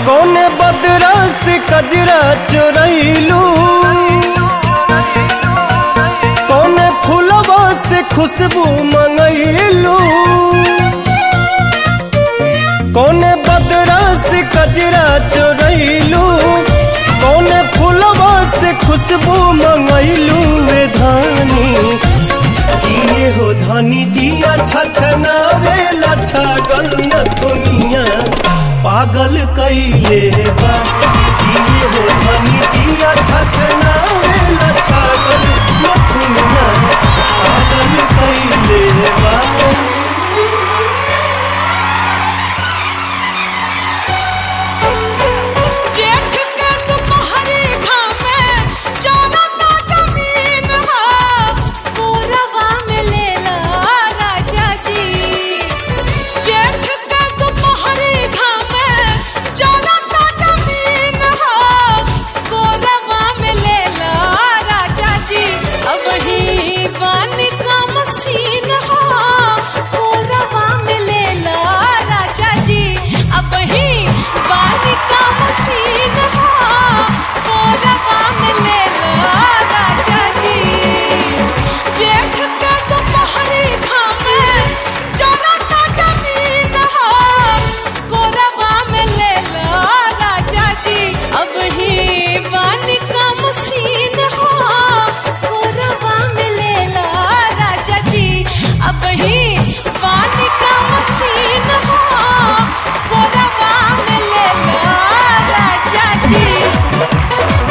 कौने बदरा से कजरा चोरैलू कौने फूलवा से खुशबू मंगैलू कौने बदरा से कजरा चोरैलू कौने फूलवा से खुशबू मंगैलू वे धानी किए हो धानी जी अच्छा छनावे लच्छा गल दुनिया पागल कैले बा किए हो धानी जी अच्छा छनावे लच्छा गल दुनिया पागल कैले बा जेठ के दुपहरी घामे चरता जमीन हा मोरवा में लेला राजा जी जेठ के दुपहरी घामे चरता जमीन हा मोरवा में लेला राजा जी अब ही बानी का मसीन हा मोरवा में लेला राजा जी अब ही बानी का मसीन हा मोरवा में लेला राजा जी जेठ के दुपहरी घामे चरता जमीन हा कोरवा में लेला राजा जी अब ही बानी का मसीन हा कोरवा में लेला राजा जी अब ही बानी का मसीन हा कोरवा में लेला राजा जी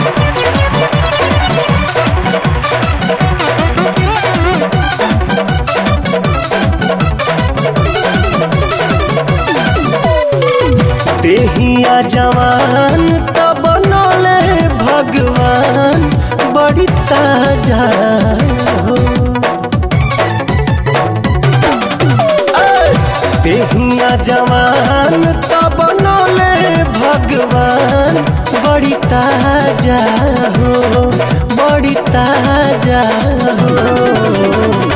देहिया जवान तब नले भगवान बड़ी ताजा हो ऐ! देहिया जवान तब नले भगवान बड़ी ताजा हो बड़ी ताजा हो